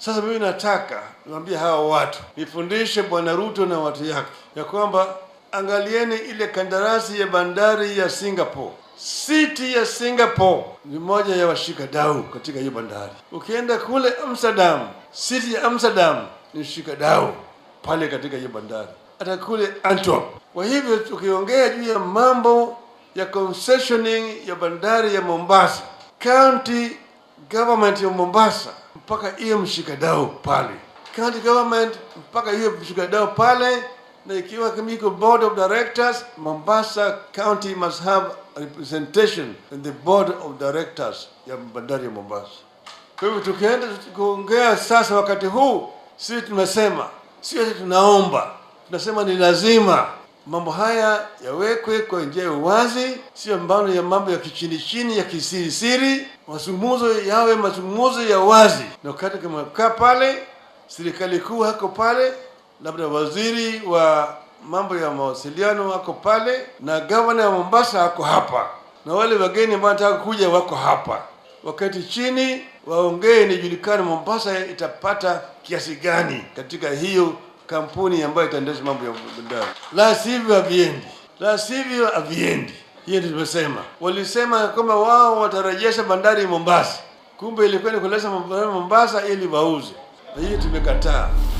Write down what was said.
Sasa mimi nataka niwaambie hawa watu, nifundishe Bwana Ruto na watu yake ya kwamba angalieni ile kandarasi ya bandari ya Singapore. City ya Singapore ni moja ya washika dau katika hiyo bandari. Ukienda kule Amsterdam, city ya Amsterdam ni shika dau pale katika hiyo bandari, hata kule Antwerp. Kwa hivyo tukiongea juu ya mambo ya concessioning ya bandari ya Mombasa, county government ya Mombasa mpaka hiyo mshikadau pale, county government mpaka hiyo mshikadau pale, na ikiwa kama iko board of directors, Mombasa county must have representation in the board of directors ya bandari ya Mombasa. Kwa hivyo tukienda kuongea sasa, wakati huu sisi tumesema, sio ati tunaomba, tunasema ni lazima mambo haya yawekwe kwa njia ya uwazi, sio mbano ya mambo ya kichini chini ya kisiri siri. Mazungumzo yawe mazungumzo ya wazi, na wakati kama kaa pale, serikali kuu hako pale, labda waziri wa mambo ya mawasiliano ako pale, na gavana wa Mombasa ako hapa, na wale wageni ambao wanataka kuja wako hapa. Wakati chini waongee, nijulikane Mombasa itapata kiasi gani katika hiyo kampuni ambayo itaendesha mambo ya bandari. La sivyo haviendi, la sivyo haviendi. Hiyo ndio tumesema. Walisema kwamba wao watarejesha bandari Mombasa, kumbe ilikuwa ni kuleta bandari Mombasa ili wauze, na hiyo tumekataa.